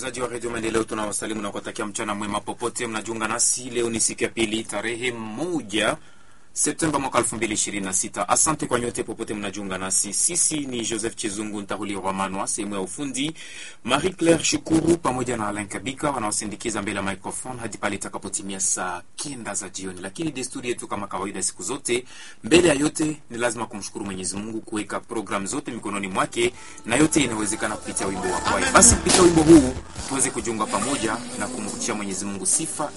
wasikilizaji wa redio Maendeleo, tunawasalimu na kuwatakia mchana mwema popote mnajiunga nasi. Leo ni siku ya pili, tarehe moja Septemba mwaka 2026. Asante kwa nyote popote mnajiunga nasi. Sisi ni Joseph Chizungu Ntahuli Romanwa, sehemu ya ufundi Marie Claire Shukuru pamoja na Alain Kabika wanaosindikiza mbele ya microphone hadi pale itakapotimia saa kenda za jioni. Lakini desturi yetu kama kawaida, siku zote, mbele ya yote ni lazima kumshukuru Mwenyezi Mungu kuweka program zote mikononi mwake, na yote inawezekana kupitia wimbo wa kwaya. Basi kupitia wimbo huu tuweze kujiunga pamoja na kumrudishia Mwenyezi Mungu sifa